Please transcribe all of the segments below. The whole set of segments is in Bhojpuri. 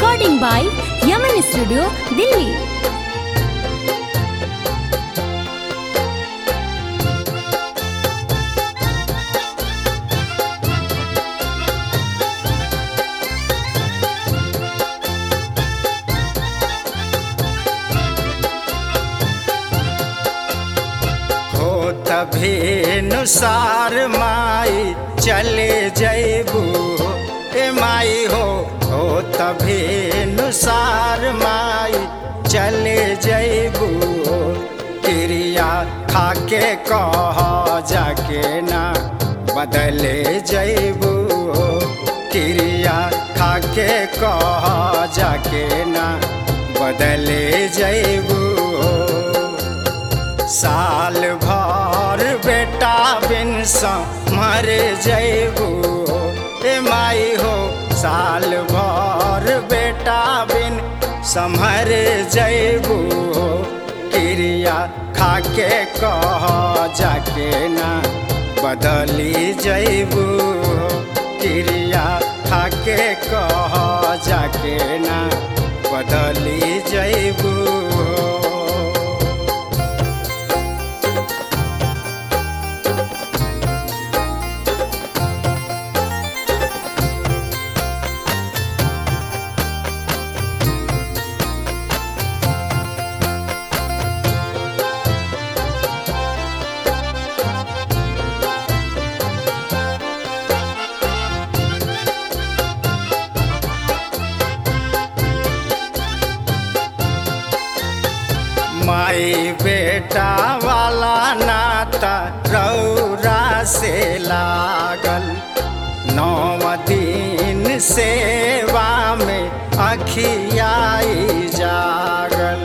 Recording by Yaman Studio, Delhi. हो तभी नुसार माई चले जैबू ए माई हो हो तभी नुसार माई चले जैबू क्रिया खाके कह जाके ना बदले जैबू क्रिया खाके कह जाके ना बदले जैबू साल भर बेटा बिन मर जैबू ए माई हो साल भर बेटा बिन समर जैबू क्रिया खाके कह जाके ना बदली जैबू क्रिया खाके कह जाके ना बदली जैबू माई बेटा वाला नाता रौरा से लागल नौ दिन सेवा में अखियाई जागल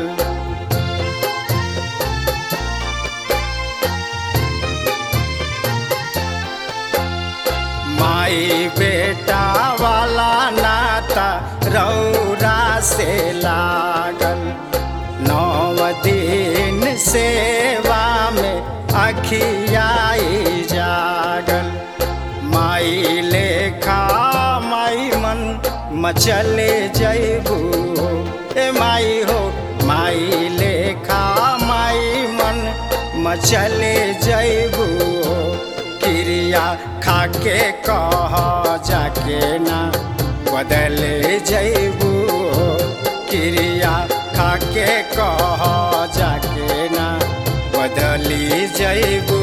माई बेटा वाला नाता रौरा से लागल नौ दिन सेवा में अखियाई जागल माई लेखा माई मन मचले जैबू ए माई हो माई लेखा माई मन मचले जैबू क्रिया खाके कह जाके ना बदले जैबू क्रिया खाके कह जाके ना बदली जैबू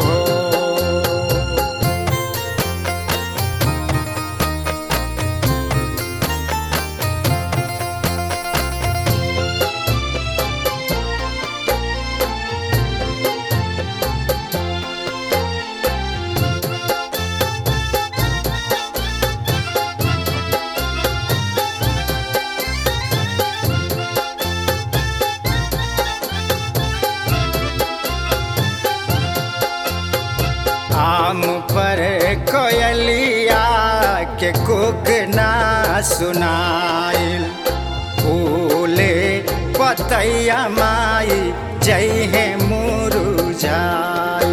आम पर कोयलिया के कुक ना सुनाइल फूले पतैया माई जय है मुरुझाई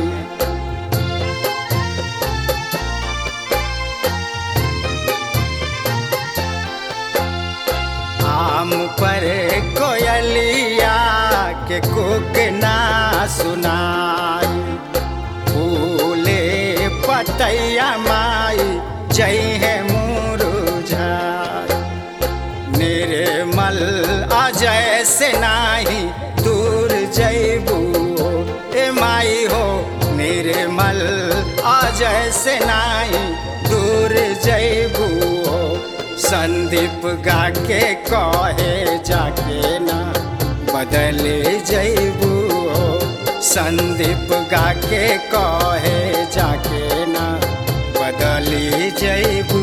आम पर कोयलिया के कुक ना सुनाई फूले पतैया माई जय है मुरुझाई निर्मल अजय से नाही दूर जैबू ए माई हो निर्मल अजय से नाही दूर जैबू संदीप गा के कहे जाके ना बदले जैबू संदीप गा के कहे जाके ना बदली जैबू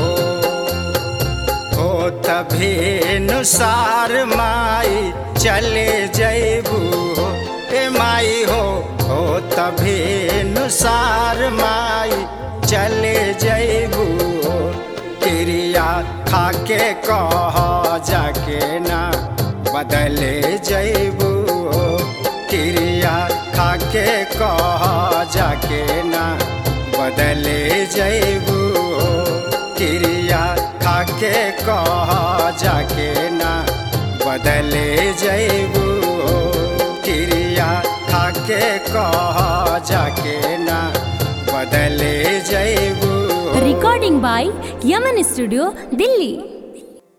हो तभी नुसार माई चले जैबू ए माई हो हो तभी नुसार माई चले जैबू क्रिया खाके कह जाके ना बदले जैबू क्रिया खाके कह जाके ना बदले जैबू क्रिया खाके कह जाके ना बदले जैबू क्रिया खाके कह जाके ना बदले जैबू Recording by Yaman Studio, Delhi.